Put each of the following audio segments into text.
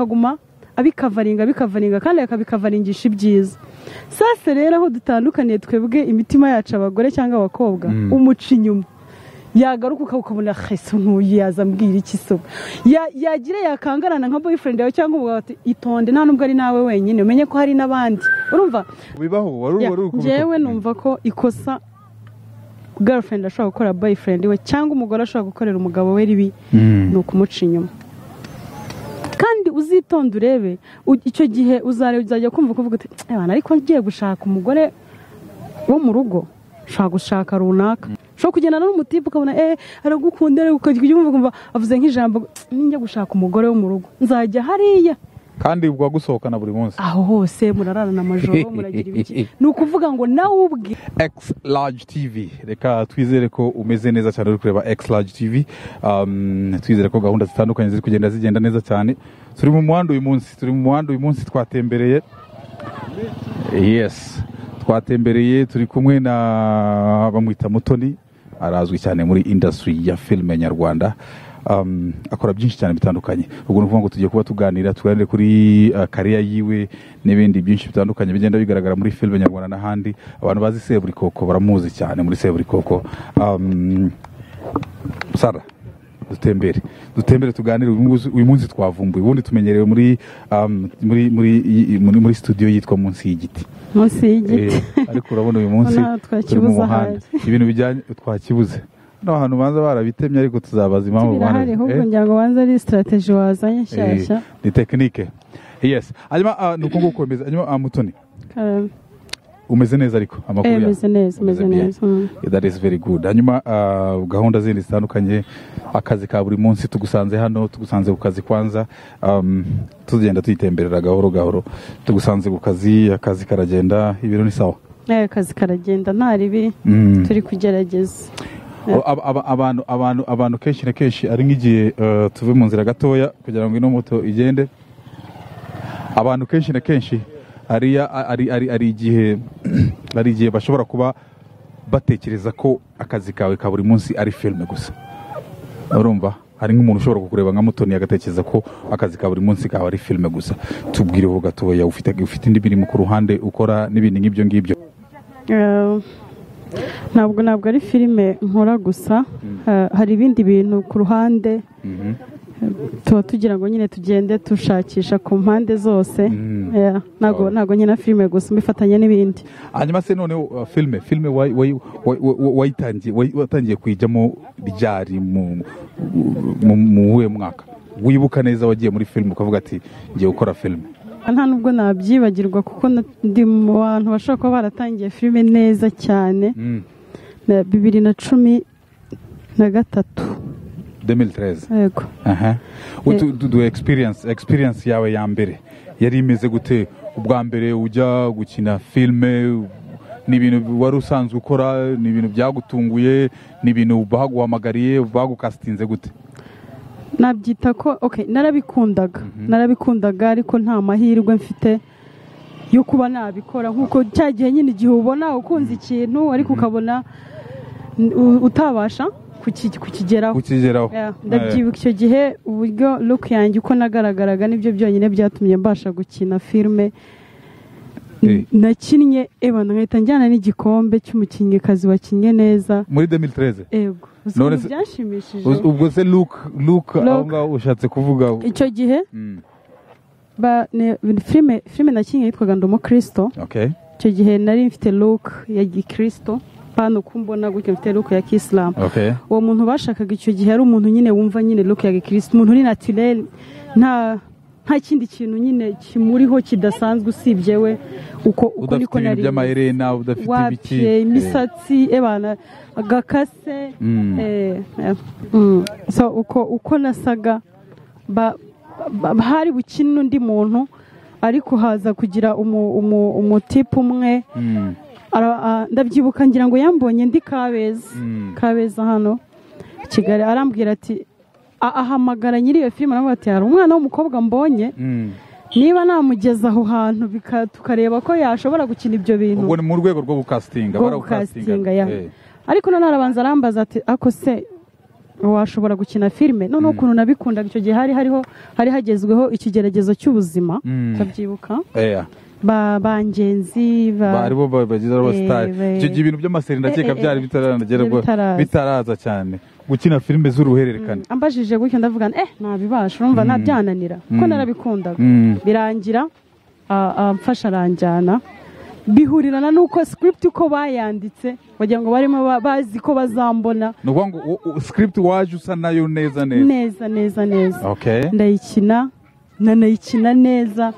akaguma abikavaringa abikavaringa kandi akabikavaringisha ibyiza sase rero aho dutandukaniye twebwe imitima yacu abagore cyangwa abakobwa umuca inyuma yagaruka ukabona hese nkuyu yazambwira iki so yagira yakangarana nka boyfriend yawe cyangwa umugabo ati itonde nta nubwo ari nawe wenyine umenye ko hari n'abandi urumva bibaho wari Yeah, wari ukubikora. njyewe numva ko ikosa girlfriend ashobora gukora boyfriend we cyangwa umugore ashobora gukorera umugabo we ribi ni ukumuca inyuma kandi uzitonde urebe u- icyo gihe uzare uzajya kumva kuvuga uti ebana ariko ngiye gushaka umugore wo mu rugo ushobora gushaka runaka ushobora kugenda n'umutipe ukabona eh aragukunda ariko ukajya ujya wumva avuze nk'ijambo ninjya gushaka umugore wo mu rugo nzajya hariya kandi gusohokana buri munsi aho hose murararana amajoro muragira ibiki ni ukuvuga ngo nawe ubwe X Large TV reka twizere ko umeze neza cyane uri kureba X Large TV um, twizere ko gahunda zitandukanye ziri kugenda zigenda neza cyane turi mu muhanda uyu munsi turi mu muhanda uyu munsi twatembereye yes twatembereye turi kumwe na bamwita Mutoni arazwi cyane muri industry ya filime nyarwanda um, akora byinshi cyane bitandukanye ubwo ni ukuvuga ngo tugiye kuba tuganira tuganire kuri uh, kariya yiwe n'ibindi byinshi bitandukanye bigenda bigaragara muri filime nyarwanda n'ahandi abantu bazi seburikoko baramuzi cyane muri seburikoko um, sara dutembere dutembere tuganire uyu munsi- uyu munsi twavumbuye ubundi tumenyerewe muri, um, muri, muri, muri, muri studio yitwa munsi y'igiti munsi y'igiti Eh, ariko urabona uyu munsi Urabona turi twakibuze mu muhanda ibintu bijyanye twakibuze hano hantu banza barabitemye ariko tuzabaza impamvu birahari ahubwo eh? ngira ngo banze ari sitarateji wazanye nshyashya Eh, ni tekinike yes hanyuma ah, ni uko nguko umeze hanyuma ah, mutoni Karame. umeze neza ariko amakuru Eh, yawe. meze neza meze bien. neza mm. Yeah, that is very good hanyuma ah, gahunda zindi zitandukanye akazi ka buri munsi tugusanze hano tugusanze ku kazi kwanza um, tugenda tuyitemberera gahoro gahoro tugusanze ku kazi akazi karagenda ibintu ni sawa Eh, akazi karagenda nta ribi Mm. turi kugerageza Aba- aba- abantu abantu abantu kenshi na kenshi ari nk'igihe eh, tuve mu nzira gatoya kugira ngo ino moto igende abantu kenshi na kenshi hariya ari ari ari igihe ari igihe bashobora kuba batekereza ko akazi kawe ka buri munsi ari filime gusa urumva hari nk'umuntu ushobora kukureba nka mutoni agatekereza ko akazi ka buri munsi kawe ari filime gusa tubwire ho gatoya ufite ufite indi mirimo ku ruhande ukora n'ibindi nk'ibyo ngibyo Eh, ntabwo ntabwo ari filime nkora gusa Eh, hari ibindi bintu ku ruhande Eh, tuba tugira ngo nyine tugende dushakisha ku mpande zose Mm. Eh, ntabwo ntabwo nkina filime gusa mbifatanya n'ibindi hanyuma se noneho uh, filime filime wayi- wayi- wayi- wayi- wayitangiye wayi- watangiye kuyijyamo ryari mu mu- mu uwuhe mwaka wibuka neza wagiye muri filime ukavuga ati ngiye gukora filime nta nubwo nabyibagirwa kuko na- ndi mu bantu bashobora kuba baratangiye filime neza cyane na bibiri na cumi na gatatu 2013 yego aha utu du- du experience experience yawe ya mbere yari imeze gute ubwa mbere ujya gukina filime ni ibintu wari usanzwe ukora ni ibintu byagutunguye ni ibintu baguhamagariye bagukasitinze gute nabyita ko ok narabikundaga narabikundaga ariko nta mahirwe mfite yo kuba nabikora nk'uko cya gihe nyine igihe ubona ukunze ikintu ariko ukabona n- utabasha kuki- kukigeraho ukigeraho Yeah, ndabyibuka icyo gihe uburyo look yanjye uko nagaragaraga nibyo byonyine byatumye mbasha gukina filime Eh. nakinnye ebana nkahita njyana n'igikombe cy'umukinnyikazi wakinnye neza muri 2013 ego uzi None ukuntu se- byanshimishije Uz- ubwo se luke luke Luke. aho ngaho ushatse kuvuga icyo gihe Mm, ba- ne- filime filime nakinnye yitwaga ndi umukristo okay icyo gihe nari mfite look ya gikristo hano uko mbona gutya mfite look ya kisilamu okay uwo muntu bashakaga icyo gihe ari umuntu nyine wumva nyine look ya gikristo umuntu uri naturel nta nta kindi kintu nyine kimuriho kidasanzwe usibye we uko uko udafite niko ibintu nari by'amaherena udafite ibiki wapiye imisatsi ebana agakase Mm. eh, eh, mm. so uko uko nasaga ba- ba- hari bukine undi muntu ariko haza kugira umu- umu- umutipe umwe Mm, Ara- a- ndabyibuka ngira ngo yambonye ndi kabeza Mm. kabeza hano i kigali arambwira ati a- ahamagara nyiri iyo filime aravuga ati hari umwana w'umukobwa mbonye mm. niba namugeza aho hantu bika- tukareba ko yashobora gukina ibyo bintu ubwo ni mu rwego rwo gukasitinga bwo barawukasinga. gukasitinga ya Eh, ariko nanone arabanza arambaza ati ako se washobora gukina filime noneho ukuntu nabikundaga icyo gihe hari hariho hari hagezweho ikigeragezo cy'ubuzima Mm. ndabyibuka eya ba bangenzi ba aribo bagize aba sitari Eh, icyo gihe ibintu by'amaseri ndakeka eh, eh, byari bitaranagera ubwo- bitaraza. bitaraza cyane gukina filime z'uruhererekane ambajije gutyo ndavuga eh ntabibasha urumva nabyananira kuko narabikundaga Mm. birangira a- amfasha aranjyana bihurirana n'uko script uko bayanditse wagira ngo barimo ba- bazi ko bazambona ni ukuvuga ngo u- u- script waje usa nayo neza neza neza neza neza okay ndayikina nanayikina neza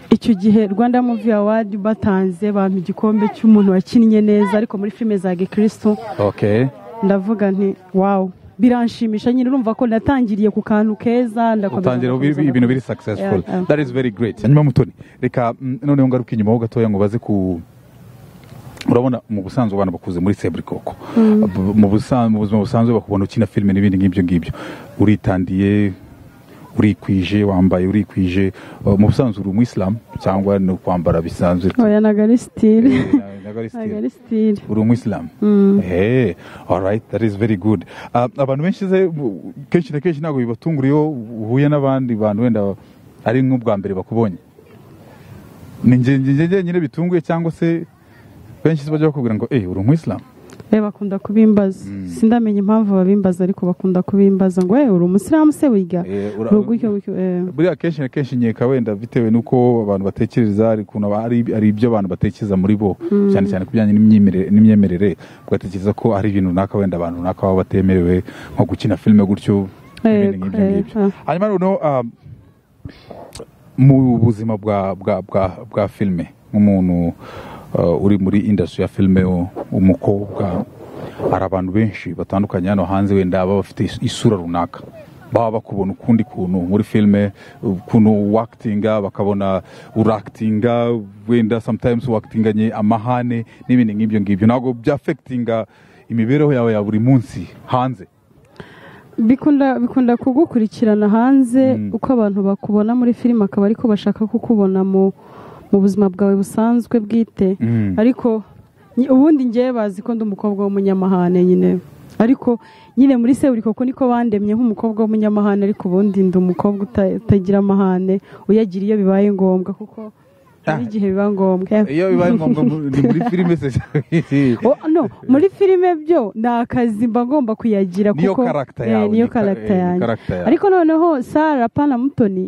icyo gihe rwanda muvi awadi batanze bampa igikombe cy'umuntu wakinnye neza ariko muri filime za gikirisitu okay ndavuga nti wawu biranshimisha nyine urumva ko natangiriye ku kantu keza ndakomeza utangira ndakomeza, ibi- ibintu biri ndakomeza. successful Yeah, yeah. that is very great hanyuma mutoni reka mm, noneho ngaruke inyuma ho gatoya ngo baze ku urabona mu busanzwe abantu bakuze muri seburikoko Bu- mu busan- mu buzima busanzwe bakubona ukina filime n'ibindi nk'ibyo ngibyo uritandiye urikwije wambaye urikwije Uh, mu busanzwe uri umwisilamu cyangwa ni ukwambara bisanzwe oya nagarisitire Eh, na- na Galistine. nagarisitire uri umwisilamu hey all right that is very good Ah, abantu benshi ze bu- kenshi na kenshi ntabwo bibatungura iyo uhuye n'abandi bantu wenda ari nk'ubwa mbere bakubonye ni nge nge- nge- nge nyine bitunguye cyangwa se benshi se bajya bakubwira ngo eh uri umwisilamu Eh, bakunda kubimbaza sindamenya impamvu babimbaza ariko bakunda kubimbaza ngo eh uri umusilamu se wiga Eh, ura- uri gutyo gutyo eh. buriya kenshi na kenshi nkeka wenda bitewe n'uko abantu batekereza hari ukuntu aba- hari hari ibyo abantu batekereza muri bo cyane cyane ku bijyanye n'imyemerere- n'imyemerere ugatekereza ko hari ibintu runaka wenda abantu runaka baba batemerewe nko gukina filime gutyo Yego, n'ibindi nk'ibyo ngibyo yego. hanyuma noneho ah, mu buzima bwa bwa bwa bwa filime nk'umuntu ah, uri muri industry ya filime u- umukobwa hari abantu benshi batandukanye hano hanze wenda baba bafite is- isura runaka baba bakubona ukundi kuntu muri filime ukuntu wakitinga bakabona urakitinga wenda sometimes wakitinganye amahane n'ibindi nk'ibyo ngibyo ntabwo byafekitinga imibereho yawe ya buri munsi hanze bikunda bikunda kugukurikirana hanze uko abantu bakubona muri filime akaba ariko bashaka kukubona mu mu buzima bwawe busanzwe bwite Mm. ariko nyi- ubundi ngewe bazi ko ndi umukobwa w'umunyamahane nyine ariko nyine muri seburikoko niko bandemye nk'umukobwa w'umunyamahane ariko ubundi ndi umukobwa uta- utagira amahane uyagira iyo bibaye ngombwa kuko hari igihe biba ngombwa iyo bibaye ngombwa mu- ni muri filime se Oh, no, muri filime byo ni akazi mba ngomba kuyagira Niyo kuko character eh, yawe, niyo ni ka- karagita eh, ni yanjye character yawe. ariko noneho sara pana mutoni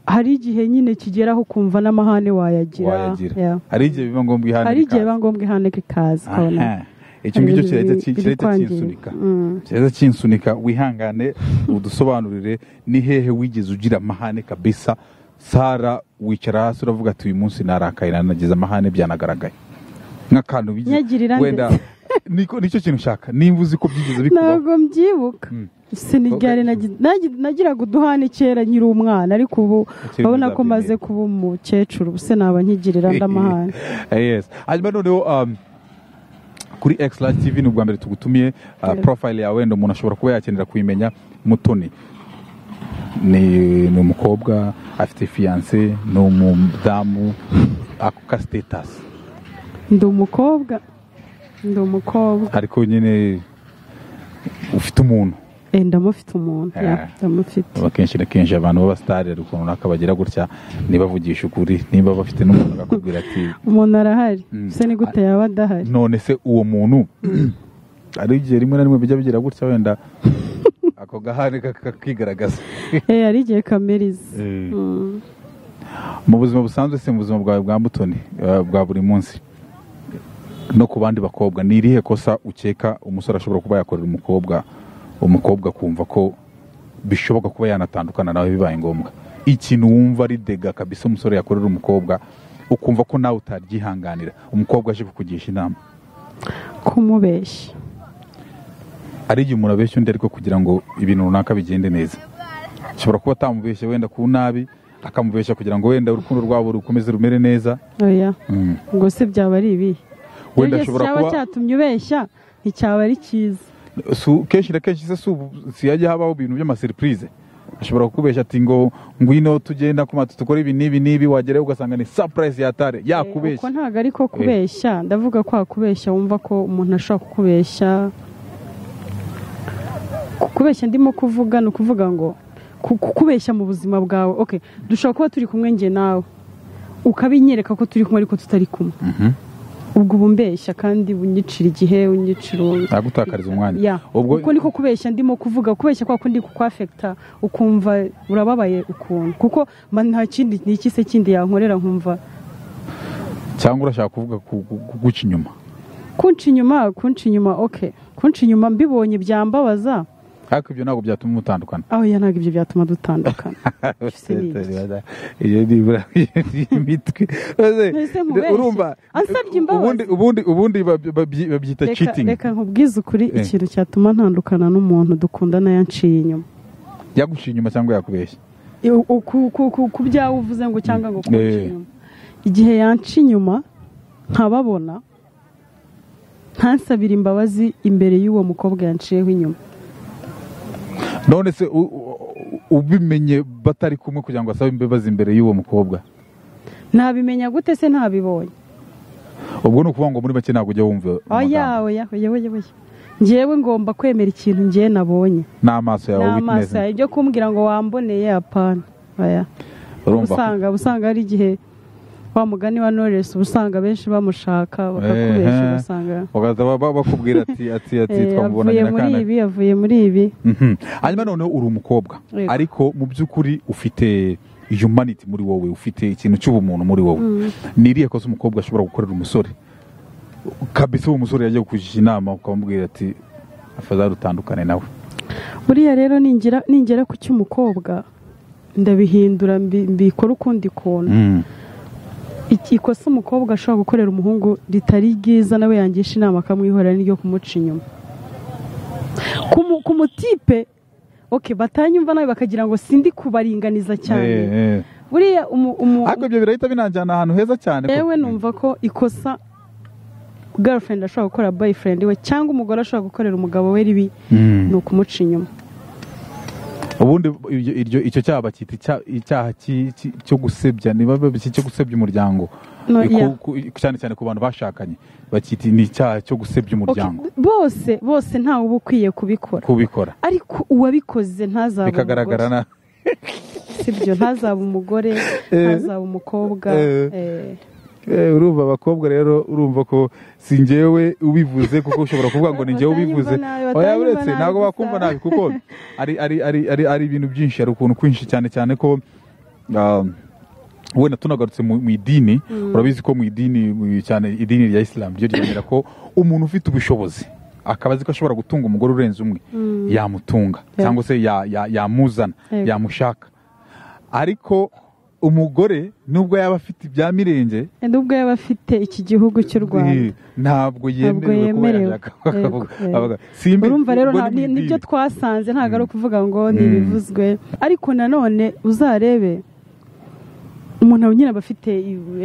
hari igihe nyine kigeraho kumva n'amahane wayagira wayagira Yeah. hari igihe biba ngombwa ihandika hari igihe biba ngombwa ihaneka ikaza ukabona Aha. icyo hari ibintu ngicyo kirahita biri- ki- kirahita biri kwangirika. kinsunika Mm. kirahita kinsunika wihangane udusobanurire ni hehe wigeze ugira amahane kabisa sara wicara hasi uravuga ati uyu munsi narakaye nanagize amahane byanagaragaye nk'akantu bigize Nyagirira wenda ndetse. niko nicyo kintu ushaka nimba uzi ko byigeze bikubaho ntabwo mbyibuka sinigare nagiraga uduhane kera nkiri umwana ariko ubu Ukiri urabona ko umuzabyi. maze kuba umukecuru ubu se naba nkigirira nd'amahane yes hanyuma noneho um, kuri x large tv ni ubwa mbere tugutumiye uh, profile yawe wenda umuntu ashobora kuba yakenera kuyimenya mutoni ni, ni umukobwa afite fiyanse ni umudamu ako ka status ndi umukobwa ndi umukobwa ariko nyine ufite umuntu Eh, ndamufite umuntu Eh. yeah, ndamufite akenshi na kenshi abantu b'abasitari hari ukuntu runaka bagira gutya ntibavugishe ukuri niba bafite n'umuntu akakubwira ati umuntu arahari se ni gute yaba adahari none se uwo muntu hari igihe rimwe na rimwe bijya bigira gutya wenda ako gahane kakigaragaza eh hari igihe kameriza mu buzima busanzwe se mu buzima bwawe bwa mutoni eh, bwa buri munsi no ku bandi bakobwa ni irihe kosa ukeka umusore ashobora kuba yakorera umukobwa umukobwa kumva ko bishoboka kuba yanatandukana nawe bibaye ngombwa ikintu wumva ari dega kabisa umusore yakorera umukobwa ukumva ko nawe utaryihanganira umukobwa aje kukugisha inama kumubeshya hari igihe umuntu abeshya undi ariko kugira ngo ibintu runaka bigende neza ashobora kuba atamubeshye wenda ku nabi akamubeshya kugira ngo wenda urukundo rwabo rukomeze rumere neza oya ubwo se byaba ari ibihe iyo wenda cyose ashobora cyaba kuba cyatumye ubeshya nticyaba ari cyiza si u- kenshi na kenshi se si ubu- si hajya habaho ibintu by'amasiripurize ashobora kukubeshya ati ngo ngwino tugenda ku matu dukore ibi n'ibi n'ibi wagerayo ugasanga ni sapurayisi yatare Eh, uko yakubeshya ntabwo ari ko kubeshya ndavuga ko hakubeshya wumva ko umuntu ashobora kukubeshya kubeshya ndimo kuvuga ni ukuvuga ngo kubeshya mu buzima bwawe oke dushobora kuba turi kumwe nge nawe ukabinyereka ko turi kumwe ariko tutari kumwe ubwo uba umbeshya kandi unyicira igihe unyicira uwo nagutakariza umwanya ya ubwo uko niko kubeshya ndimo kuvuga kubeshya kwa kundi kukwafekita ukumva urababaye ukuntu kuko mba nta kindi ni iki se kindi yankorera nkumva cyangwa urashaka kuvuga ku- ku- ku- guca inyuma kunca inyuma kunca inyuma oke kunca inyuma mbibonye byambabaza ariko ibyo ntabwo byatuma mutandukana aho ya ntabwo ibyo byatuma dutandukana Se ni iki? iyo nibura ni imitwe Maze, Ese mubeshye. urumva Ansabye imbabazi. ubundi ubundi ubundi babyi- babyi- babyita Reka- cheating reka nkubwize ukuri Eh. ikintu cyatuma ntandukana n'umuntu dukundana yanciye inyuma yaguciye inyuma cyangwa yakubeshya I- u- ku- ku- ku- ku byawe uvuze ngo cyangwa ngo kunca Eh. inyuma igihe yanca inyuma nkababona ntansabire imbabazi imbere y'uwo mukobwa yanciyeho inyuma none se u- u- ubimenye batari kumwe kugira ngo asabe imbabazi imbere y'uwo mukobwa nabimenya gute se ntabibonye ubwo ni ukuvuga ngo muri make ntabwo ujya wumva amagambo. oya oya oya oya oya njyewe ngomba kwemera ikintu njyewe nabonye n'amaso yawe n'amaso witness yawe ibyo kumbwira ngo wamboneye apana oya urumva usanga usanga hari igihe wa mugani wa Knowless uba usanga benshi bamushaka bakakubesha Eh, eh. ugasanga bagahita ba- ba- bakubwira ati ati ati eh, twamubonanye avuye na muri kana ibi avuye muri ibi Mhm. hanyuma noneho uri umukobwa Yego. ariko mu by'ukuri ufite humanity muri wowe ufite ikintu cy'ubumuntu muri wowe ni iriya kosa umukobwa ashobora gukorera umusore kabisa uwo musore yajya kukugisha inama ukamubwira ati afadhali utandukane nawe buriya rero ningira ningera ku cy'umukobwa ndabihindura mbi- mbikora ukundi kuntu Mm. Iki- ikosa umukobwa ashobora gukorera umuhungu ritari ryiza nawe yangisha inama akamwihorera n'iryo kumuca inyuma ku mu- ku mutipe okay batanyumva nawe bakagira ngo sindi kubaringaniza cyane Eh, eh. buriya umu- umu- ariko ibyo birahita binanjyana ahantu heza cyane ko- yewe numva ko ikosa girlfriend ashobora gukora boyfriend we cyangwa umugore ashobora gukorera umugabo we ribi Mm. ni ukumuca inyuma ubundi iryo- iryo- icyo cyaha bacyita icya- icyaha ki- ki- cyo gusebya niba bacyita cyo gusebya umuryango No, Ku- yeah. ku- cyane cyane ku bantu bashakanye bacyita ni icyaha cyo Okay, gusebya umuryango bose bose ntawe uba ukwiye kubikora kubikora ariko uwabikoze ntazabe bikagaragara umugore na sibyo ntazabe umugore ntazabe umukobwa Eh. eh. Eh, urumva abakobwa rero urumva ko si njyewe ubivuze kuko ushobora kuvuga ngo ni njyewe Batanyumva ubivuze nabi, oya batanyumva uretse nabi ntabwo gusa. bakumva nabi kuko ari ari ari ari ari ibintu byinshi hari ukuntu kwinshi cyane cyane ko um, wenda tunagarutse mu mu idini urabizi ko mu idini mu- cyane idini rya isilamu ryo ryemera ko umuntu ufite ubushobozi akaba azi ko ashobora gutunga umugore urenze umwe yamutunga Yeah. cyangwa se ya- ya- yamuzana Yego. yamushaka ariko umugore nubwo yaba afite ibya mirenge nubwo yaba afite iki gihugu cy'u rwanda Eh, Ntabwo ntabwo yemerewe kuba yemerewe. yajya akavuga- Yego, yego. akavuga. Simbi- urumva rero ubwo nta- ni ni- mu nibyo idini. twasanze ntabwo ari ukuvuga ngo ni Mm. ibivuzwe ariko nanone uzarebe umuntu nyine aba afite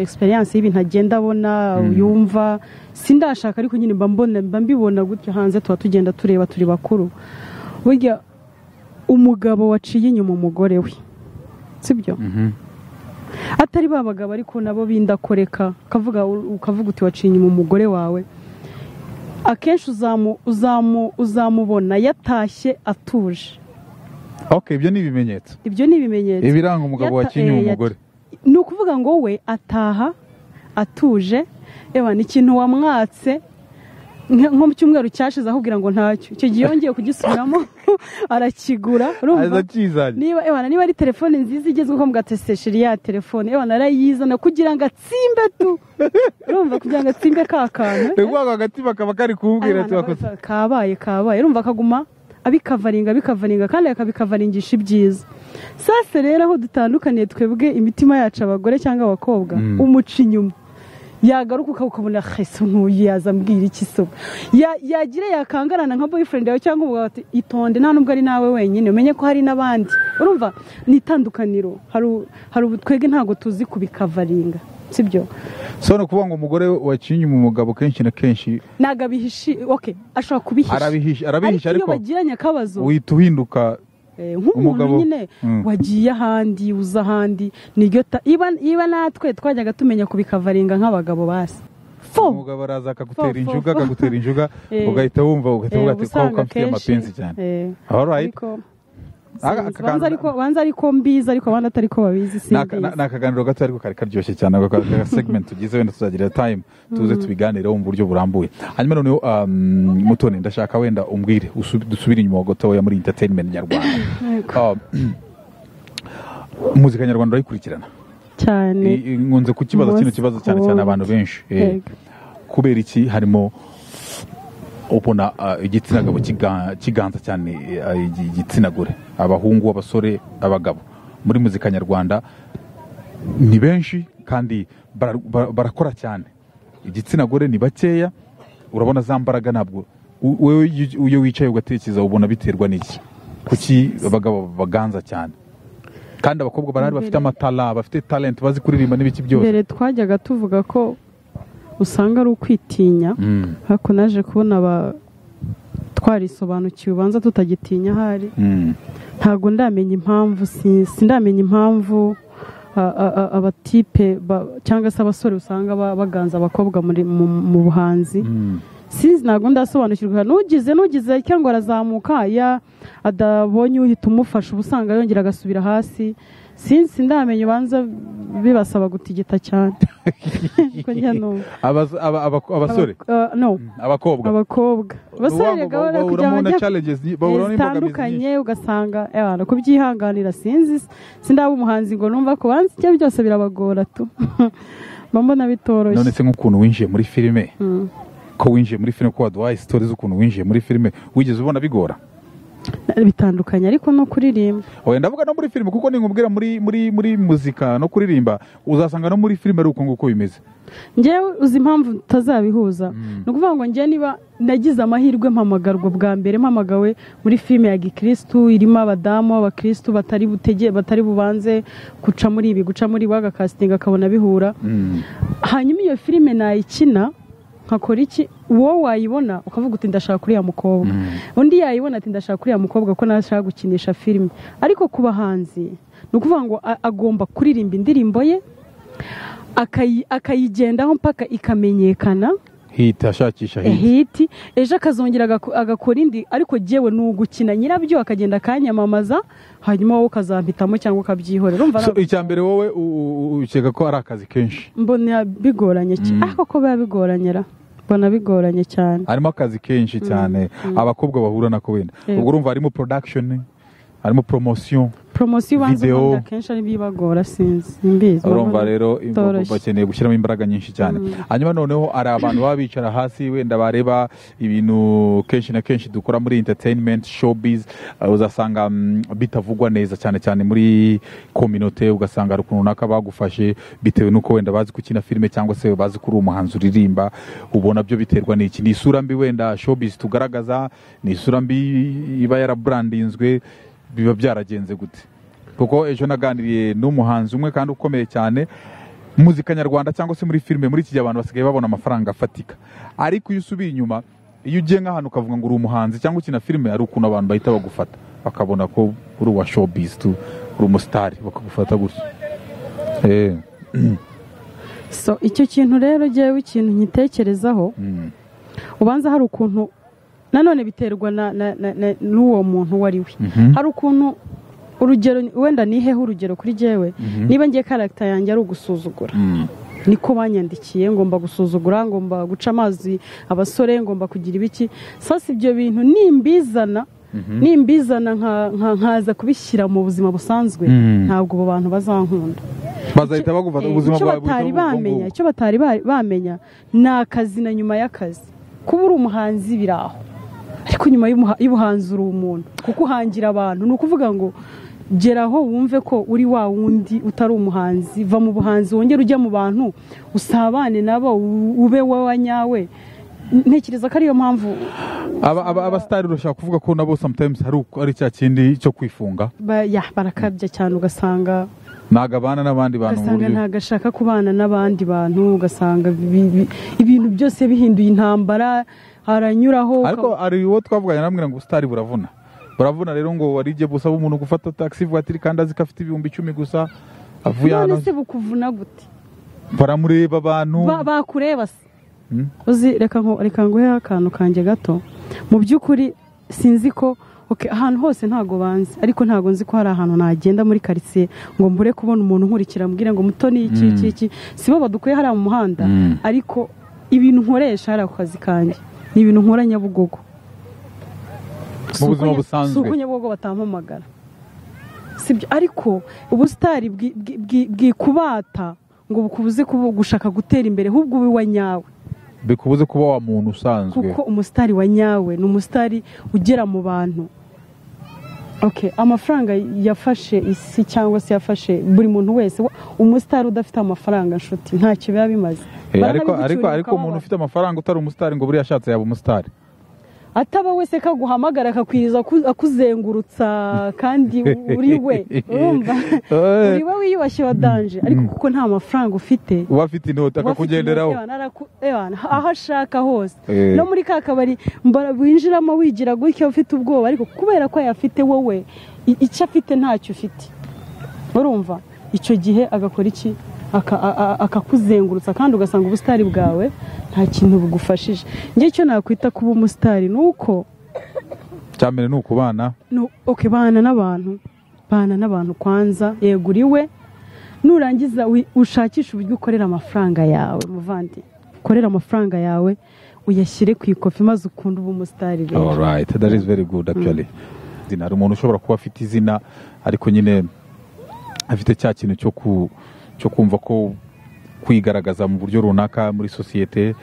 egisperiyanse y'ibintu agenda abona yumva sindashaka ariko nyine mba mbona mba mbibona gutya hanze tuba tugenda tureba turi bakuru burya umugabo waciye inyuma umugore we sibyo Mhm. atari ba bagabo ariko nabo bindakoreka ukavuga ukavuga uti waciye inyuma umugore wawe akenshi uzamu uzamu uzamubona yatashye atuje ok ibyo ni ibimenyetso ibyo ni ibimenyetso ibiranga umugabo Yata- wakinnye eh, uwo yata- mugore ni ukuvuga ngo we ataha atuje eba ni ikintu wamwatse nka- nko mu cyumweru cyashize ahubwira ngo ntacyo icyo gihe yongeye kugisubiramo arakigura urumva aza akizanye niba ebana niba ari telefone nziza igezweho mugatesesheri ya telefone ebana arayizana kugira ngo atsimbe tu urumva kugira ngo atsimbe ka kantu ni ukuvuga ngo agatima kaba kari kumubwira ati wakoze Abana kabaye kabaye urumva akaguma abikavaringa abikavaringa kandi akabikavaringisha ibyiza sase rero aho dutandukaniye twebwe imitima yacu abagore cyangga abakobwa Mm. umuca inyuma yagaruka ukaba ukabona hese nkuyu yazambwira iki se ubu?" Ya- yagira yakangarana nka boyfriend yawe cyangwa umugabo ati itonde nta nubwo ari nawe wenyine umenye ko hari n'abandi urumva ni itandukaniro hari u- hari ubu twebwe ntabwo tuzi kubikavaringa sibyo so ni ukuvuga ngo umugore wakinnye umugabo kenshi na kenshi ntabwo abihishi oke ashobora kubihisha arabihisha arabihisha ariko iyo ariko bagiranye akabazo uhita uhinduka eh, nk'umuntu umugabo, nyine mm. wagiye ahandi uza ahandi niryo ta- iba iba natwe twajyaga tumenya kubikavaringa nk'abagabo basi fo umwuga baraza akagutera Fo, fo, injuga fo. akagutera injuga Eh. ugahita wumva ugahita Eh, wumva ati uba usanga ko mfite kenshi. amapinzi cyane Eh, alright ariko Aga- sinzi. akaganza- Banza ariko- banza ariko mbizi ariko abandi atari ko babizi ni aka- simbizi ni akaganiro gato ariko kari karyoshye cyane ako ka- ka segment tugize wenda tuzagira time tuze tubiganireho mu buryo burambuye hanyuma noneho um, mutoni ndashaka wenda umbwire usu- dusubire inyuma gatoya muri entertainment nyarwanda Yego. Um, muzika nyarwanda urayikurikirana cyane I- i- nkunze kukibaza kino kibazo cyane cyane abantu benshi Eh, Yego. kubera iki harimo ubona ah, igitsina gabo kiga- kiganza cyane eh, ah, igi- igitsina gore abahungu abasore abagabo muri muzika nyarwanda ni benshi kandi bara- bara- barakora cyane igitsina gore ni bakeya urabona za mbaraga ntabwo u- wewe iyo- iyo wicaye ugatekereza ubona biterwa n'iki kuki abagabo baganza cyane kandi abakobwa barahari bafite amatara bafite talent bazi kuririmba n'ibiki byose mbere twajyaga tuvuga ko usanga ari ukwitinya Mm, ariko naje kubona aba twarisobanukiwe ubanza tutagitinya ahari mm, ntabwo ndamenya impamvu si- sindamenya impamvu a- a- a- abatipe ba- cyangwa se abasore usanga ba- baganza abakobwa muri- mu mu buhanzi mm. sinzi ntabwo ndasobanukirwa nugize nugize cyangwa arazamuka ya adabonye uhita umufasha uba usanga yongera agasubira hasi sinzi ndamenya ubanza bibasaba gutigita cyane Ko njya numva. Abas- aba- aba- abasore Aba- uh, no abakobwa abakobwa abasore Wa- wa- gahora wa- kugira ngo urabona njya challenges nyi- bahura n'imbogamizi nyinshi. zitandukanye ugasanga abantu kubyihanganira sinzi sindaba umuhanzi ngo numva ko banzi ibyo byose birabagora tu mba mbona none bitoroshye se nk'ukuntu winjiye muri filime Mm. ko winjiye muri filime ko waduhaye sitori z'ukuntu winjiye muri filime wigeze ubona bigora bitandukanye ariko no kuririmba oya ndavuga no muri filime kuko ninkubwira muri muri muri muzika no kuririmba uzasanga no muri filime ari uko nguko bimeze ngewe uzi impamvu tutazabihuza ni ukuvuga ngo ngewe niba nagize amahirwe mpamagarwa bwa mbere mpamagawe muri filime ya gikirisitu irimo abadamu abakirisitu batari butege batari bubanze guca muri ibi guca muri ibi agakasitinga akabona bihura Mm. hanyuma iyo filime nayikina nkakora iki uwo wayibona ukavuga uti ndashaka kuriya mukobwa undi yayibona ati ndashaka kuriya mukobwa ko nashaka gukinisha filime ariko ku bahanzi ni ukuvuga ngo a- agomba kuririmba indirimbo ye akayi- akayigendaho mpaka ikamenyekana hita ashakisha hita hiti ejo akazongera agaku- agakora indi ariko jyewe ni ugukina nyirabyo akagenda akanyamamaza hanyuma wowe ukazampitamo cyangwa ukabyihorera urumva So, ntabwo- icya mbere wowe u- u- u- ukeka ko ari akazi kenshi mbona bigoranye cyane ariko ko biba bigoranye ra mbona bigoranye cyane harimo akazi kenshi cyane abakobwa bahura nako wenda Yego. ubwo urumva harimo production harimo promotion poromosiyo ubanza Video. ukunda akenshi ari bibagora sinzi mbizi urumva rero imba- bitoroshye. bakeneye gushyiramo imbaraga nyinshi cyane hanyuma noneho hari abantu baba bicara hasi wenda bareba ibintu kenshi na kenshi dukora muri entertainment showbiz uh, uzasanga mm, bitavugwa neza cyane cyane muri kominote ugasanga hari ukuntu runaka bagufashe bitewe n'uko wenda bazi gukina filime cyangwa se bazi ko uri umuhanzi uririmba ubona byo biterwa n'iki ni isura mbi wenda showbiz tugaragaza ni isura mbi iba yaraburandinzwe biba byaragenze gute kuko ejo naganiriye n'umuhanzi umwe kandi ukomeye cyane muzika nyarwanda cyangwa se muri filime muri iki gihe abantu basigaye babona amafaranga afatika ariko iyo usubiye inyuma iyo ugiye nk'ahantu ukavuga ngo uri umuhanzi cyangwa ukina filime hari ukuntu abantu bahita bagufata bakabona ko uri uwa showbiz tu uri umusitari bakagufata gutya Eh, so icyo kintu rero jyewe ikintu nkitekerezaho mm, ubanza hari ukuntu nanone biterwa na- na- na- na- n'uwo muntu uwo ari we mhm, hari ukuntu urugero wenda niheho urugero kuri jyewe niba ngiye karagita yanjye ari ugusuzugura mm, niko banyandikiye ngomba gusuzugura ngomba guca amazi abasore ngomba kugira ibiki sasa ibyo bintu nimbizana nimbizana nka- nka- nkaza kubishyira mu buzima busanzwe Mhm. ntabwo abo bantu bazankunda bazahita bagufata Eh, ubuzima icyo bwawe batari buhita bubwo bamenya ngubwo. icyo batari ba- bamenya ni akazi na nyuma y'akazi kuba uri umuhanzi biri aho ariko nyuma y'umuha- y'ubuhanzi uri umuntu kuko uhangira abantu ni ukuvuga ngo geraho wumve ko uri wa wundi utari umuhanzi va mu buhanzi wongere ujya mu bantu usabane nabo u- ube wowe nyawe ntekereza ko ariyo mpamvu Aba- aba- abasitari urashaka kuvuga ko nabo sometimes hari uko- ari cya kindi cyo kwifunga ba- ya, barakabya cyane ugasanga nagabana n'abandi bantu mu ugasanga buryo ntabwo ashaka kubana n'abandi bantu ugasanga bi- bi- ibintu byose bihinduye intambara aranyuraho ariko hari uwo twavuganye aramubwira ngo ubusitari buravuna buravuna rero ngo warije busaba umuntu gufata taxi vuwatiri kandi azi ko afite ibihumbi icumi gusa avuye ukaba- none hano se bukuvuna gute baramureba abantu Ba- bakureba se uzi reka ngo reka nguhe akantu kanjye gato mu by'ukuri sinzi ko ok ahantu hose ntago banzi ariko ntago nzi ko hari ahantu nagenda muri karitsiye ngo mbure kubona umuntu nkurikira ambwira ngo mutoni iki iki iki sibo badukuye hariya mu muhanda Mm. ariko ibintu nkoresha hariya ku kazi kanjye ni ibintu nkora nyabugogo Mu Si uko buzima nya- busanzwe. si uko nyabugogo batampamagara sibyo ariko ubusitari bwi- bwi- bwi- bwikubata ngo bukubuze kubu- gushaka gutera imbere ahubwo ube uwa nyawe bikubuze kuba wa muntu usanzwe kuko umusitari wa nyawe ni umusitari ugera mu bantu ok amafaranga yafashe isi cyangwa se yafashe buri muntu wese wa- umusitari udafite amafaranga nshuti ntacyo biba bimaze Eh, ariko Baranabigicyura ariko ariko bakababara. umuntu ufite amafaranga utari umusitari ngo buriya ashatse yaba umusitari ataba wese kaguhamagara akakwiriza aku- akuzengurutsa kandi uri we urumva Eh. uri we wiyubashye wa danje ariko kuko nta mafaranga ufite uba afite inoti uba afite akakugenderaho inoti, araku- ewana, aho ashaka hose Eh. no muri ka kabari mbara- winjiramo wigira gutya ufite ubwoba ariko kubera ko ayafite wowe i- icyo afite ntacyo ufite urumva icyo gihe agakora iki Aka- a- a- akakuzengurutsa kandi ugasanga ubusitari bwawe nta kintu bugufashije njye icyo nakwita kuba umusitari ni uko cya mbere ni ukubana no, okay, bana n'abantu bana n'abantu kwanza yego uri we nurangiza wi- ushakishe uburyo ukorera amafaranga yawe muvandi ukorera amafaranga yawe uyashyire ku ikofi maze ukunde uba umusitari rero alright that is very good actually izina hari umuntu ushobora kuba afite izina ariko nyine afite cya kintu cyo ku cyo kumva ko kwigaragaza mu buryo runaka muri sosiyete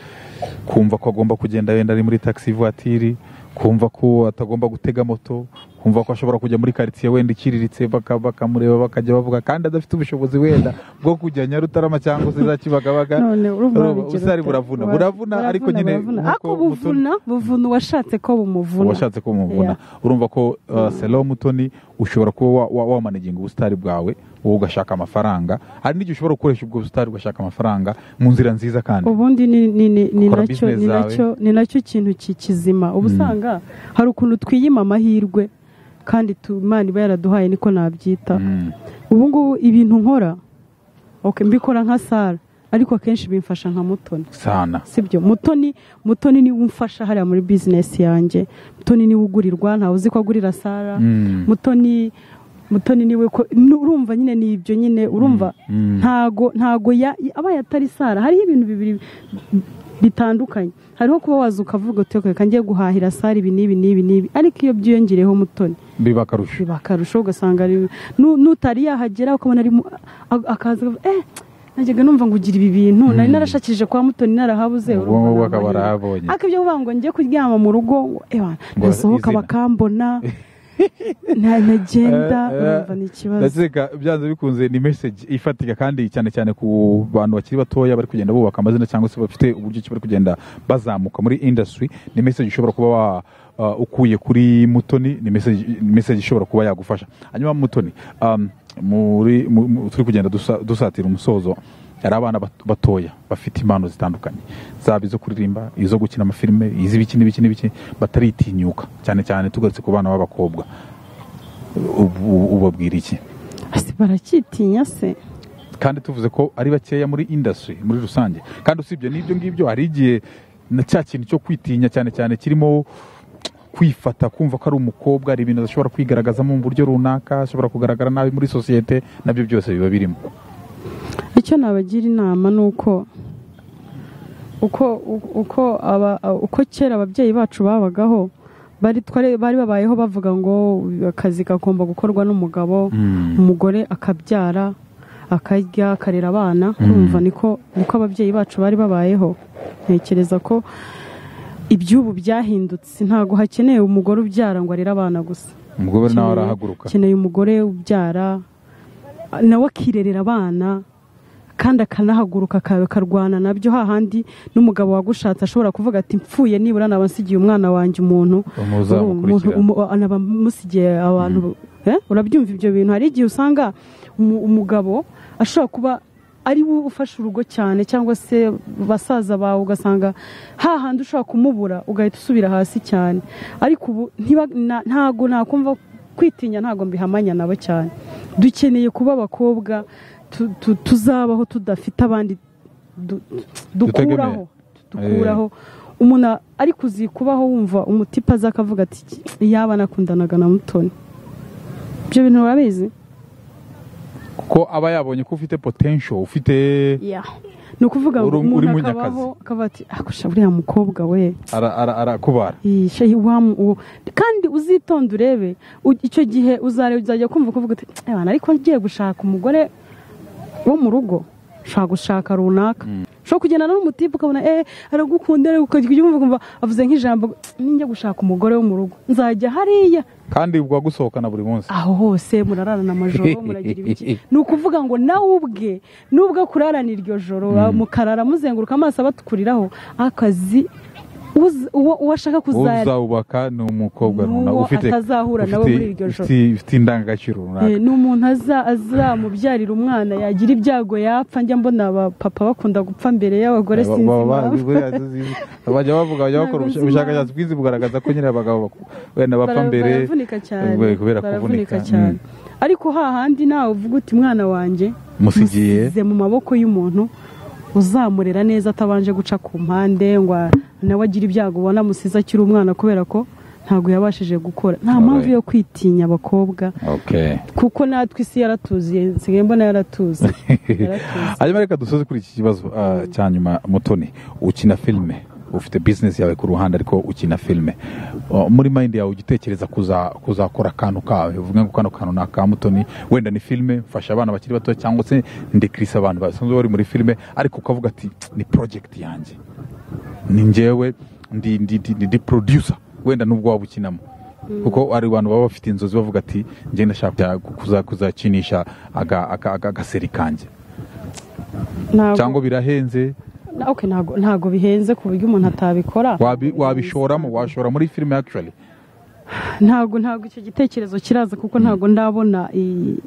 kumva ko agomba kugenda wenda ari muri taxi voiture kumva ko atagomba gutega moto kumva ko ashobora kujya muri karitsiye wenda iciriritse baka- bakamureba bakajya bavuga kandi adafite ubushobozi wenda bwo kujya nyarutarama cyangwa se za kibagabaga none urumva Urumva, wabigira ubusitari ute? buravuna Wa- buravuna ariko nyine buravuna. nk'uko ako Mutoni- buvuna buvuna uwashatse ko bumuvuna washatse ko mubona urumva ko uh, selo mutoni ushobora kuba wamanaginga ubusitari bwawe wowe ugashaka amafaranga hari n'igihe ushobora gukoresha ubwo busitari ugashaka amafaranga mu nzira nziza kandi ubundi ni- ni- ni- ni Ukora nacyo- business ni zawe. nacyo- ni nacyo kintu ki- kizima uba usanga hari ukuntu twiyima amahirwe kandi tu- imana iba yaraduhaye niko nabyita Mm. ubu ngubu ibintu nkora ok mbikora nka sara ariko akenshi bimfasha nka mutoni sana sibyo mutoni mutoni niwe umfasha hariya muri bizinesi yanjye mutoni niwe ugurirwa ntawe uzi ko agurira sara Mm. mutoni mutoni niwe ko ni- urumva nyine ni ibyo nyine urumva Mm. ntago ntago ya- abaye atari sara hariho ibintu bibiri bitandukanye hariho kuba waza ukavuga uti "Okay, reka njye guhahira sara ibi n'ibi n'ibi n'ibi ariko iyo byiyongereyeho mutoni biba akarusho biba akarusho ugasanga ari- nu- nutari yahagera ukabona ari mu- a- akaza akavuga, eh najyaga numva ngo ugira ibi bintu nari narashakirije kwa mutoni narahabuze ubwonko urumva bw'akaba nabonye." arahabonye ariko ibyo kuvuga ngo njye kuryama mu rugo ngo, eh, wana, Ngo nasohoka izina. bakambona na- nagenda Eh, eh, urumva ni ikibazo ndakeka byanze bikunze ni message ifatika kandi cyane cyane ku bantu bakiri batoya bari kugenda bubaka amazina cyangwa se bafite uburyo ki bari kugenda bazamuka muri industry ni message ushobora kuba wa uh, ukuye kuri mutoni ni message, ni message ishobora kuba yagufasha hanyuma mutoni um, muri, mu- mu- turi kugenda dusa- dusatira umusozo hari abana bat- batoya bafite impano zitandukanye zaba izo kuririmba izo gukina amafilme iz'ibiki n'ibiki n'ibiki bataritinyuka cyane cyane tugarutse ku bana b'abakobwa Ubu- ubu- ubabwira iki Ese baracyitinya se kandi tuvuze ko ari bakeya muri industry muri rusange kandi usibye n'ibyo ngibyo hari igihe na cya kintu cyo kwitinya cyane cyane kirimo kwifata kumva ko ari umukobwa hari ibintu adashobora kwigaragazamo mu buryo runaka ashobora kugaragara nabi muri sosiyete nabyo byose biba birimo icyo nabagira inama ni uko uko uko aba uko kera ababyeyi bacu babagaho bari twari- bari babayeho bavuga ngo akazi kagomba gukorwa n'umugabo umugore akabyara akarya akarera abana urumva niko niko ababyeyi bacu bari babayeho ntekereza ko iby'ubu byahindutse ntabwo hakeneye umugore ubyara ngo arere abana gusa umugore Ukeneye- nawe arahaguruka ukeneye umugore ubyara nawe akirerera abana kandi akanahaguruka aka- akarwana nabyo hahandi n'umugabo wagushatse ashobora kuvuga ati mpfuye nibura nabansigiye umwana wanjye umuntu muzamukurikira anabamusigiye abantu Eh? urabyumva ibyo bintu hari igihe usanga umu- umugabo ashobora kuba ari we ufasha urugo cyane cyangwa se basaza bawe ugasanga hahandi ushobora kumubura ugahita usubira hasi cyane ariko ubu ntiba- na- ntago nakumva kwitinya ntago mbihamanya nabo cyane dukeneye kuba abakobwa tu- tu- tuzabaho tudafite abandi du- du- Dutegemeye. dukuraho dukuraho umuntu ariko uzi kubaho wumva umutipa aza akavuga ati yaba nakundanaga na mutoni ibyo bintu urabizi ko aba yabonye ko ufite potential ufite Yeah. ni ukuvuga ngo Uri- uri umuntu munyakazi. akabaho akavuga ati akusha buriya mukobwa we ara- ara- arakubara Iyi, shehi wa mu- uwo kandi uzitonde urebe u- icyo gihe uzareba uzajya kumva kuvuga uti "Ebana, ariko ngiye gushaka umugore wo mu rugo ushaka gushaka runaka ushobora kugendana n'umutipe ukabona eh aragukunda aragukunda," ukajya wumva ukumva avuze nk'ijambo ninjya gushaka umugore wo mu rugo nzajya hariya kandi bwagusohokana buri munsi aho hose murararana amajoro muragira ibiki ni ukuvuga ngo nawe ubwe nubwo kurarana iryo joro mukarara muzenguruka amaso abatukuriraho akazi uzi- uwo uwo ashaka uwo kuzara uzawubaka ni umukobwa N'uwo runaka ufite atazahura nawe ufite- muri iryo joro. ufite- ufite indangagaciro runaka Eh, ni umuntu aza- azamubyarira umwana yagira ibyago yapfa njya mbona abapapa bakunda gupfa mbere y'abagore Ba- sinzi ba- ba- impamvu. buriya zizi- bajya bavuga bajya bakora Ntabwo nzi ubushakashatsi bwinshi bugaragaza ko nyine abagabo baku- wenda bapfa Bara- mbere baravunika cyane eh, kubera baravunika kuvunika cyane Mm. ariko hahandi nawe uvuga uti mwana wanjye Musigiye." musize mu maboko y'umuntu uzamurera neza atabanje guca ku mpande ngo a- nawe agire ibyago ubona musize akiri umwana kubera ko ntabwo yabashije gukora nta mpamvu Alright. yo kwitinya abakobwa Okay. kuko natwe isi yaratuziye nsigaye mbona yaratuzi yaratuzi hanyuma reka dusoze kuri iki kibazo ah, cya nyuma mutoni ukina filime ufite bizinesi yawe ku ruhande ariko ukina filime Oh, muri mayindi yawe ujya utekereza kuza- kuzakora akantu kawe uvuga ngo kano kantu ni aka mutoni wenda ni filime mfasha abana bakiri bato cyangwa se ndekirisa abantu basanzwe bari muri filime ariko ukavuga ati ni porojegiti yanjye ni njyewe ndi ndi ndi ndi- ndi producer wenda nubwo waba ukinamo kuko hari abantu baba bafite inzozi bavuga ati njye ndashaka kuza- kuzakinisha aga- aka- aka- agaseri kanjye Ntabwo- cyangwa birahenze na- okay, ntabwo ntabwo bihenze ku buryo umuntu atabikora wabi- wabishoramo washora muri filime actually ntabwo ntabwo icyo gitekerezo kiraza kuko ntabwo ndabona i-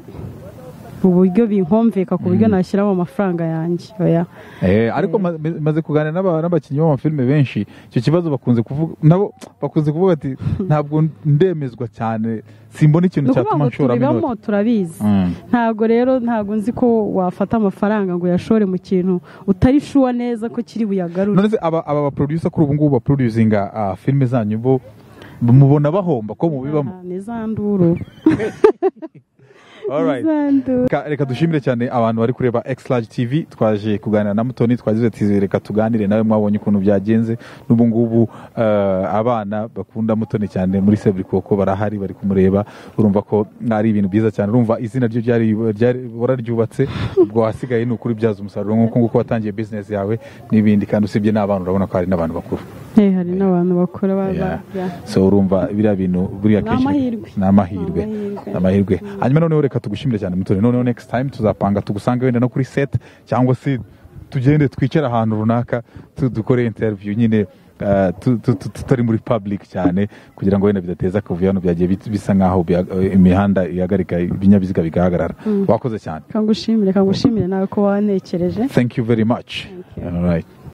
uburyo binkomveka ku buryo nashyiramo amafaranga yanjye oya Eh, ariko ma- ma- maze kuganira n'aba- n'abakinnyi b'amafilime benshi icyo kibazo bakunze kuvuga nabo bakunze kuvuga ati ntabwo ndemezwa cyane simbona ni ikintu ukuvuga cyatuma ngo nshoramo tubibamo inoti turabizi Mm. ntabwo rero ntabwo nzi ko wafata amafaranga ngo uyashore mu kintu utari shuwa neza ko kiri buyagarure none se aba aba baproducer kuri ubu ngubu baproducinga ah, filime zanyu bo mubona bahomba ko mubibamo Ah, ni za nduru Alright. ni za nduru Ka- reka dushimire cyane abantu bari kureba X Large TV twaje kuganira na Mutoni twagize ati reka tuganire nawe mwabonye ukuntu byagenze n'ubu ngubu eh, abana bakunda Mutoni cyane muri Seburikoko barahari bari kumureba urumva ko ari ibintu byiza cyane urumva izina ryo ryari ryari wararyubatse ubwo wasigaye ni ukubyaza umusaruro nk'uko nguko watangiye business yawe n'ibindi kandi usibye n'abana urabona ko hari n'abantu bakuru Eh, hari n'abantu bakora baba Yeah. so urumva biriya bintu buriya Ni kenshi amahirwe. ni amahirwe Ni amahirwe. ni amahirwe hanyuma noneho reka tugushimire cyane mutore noneho next time tuzapanga tugusange wenda no kuri set cyangwa se tugende twicare ahantu runaka tu- dukore interview nyine eh, tu- tu- tu- tutari muri public cyane kugira ngo wenda bidateza akavuyo hano byagiye bit- bisa nk'aho bya- eh, imihanda ihagarika ibinyabiziga bigahagarara wakoze cyane kangushimire kangushimire nawe ko wanekereje thank you very much you. All right.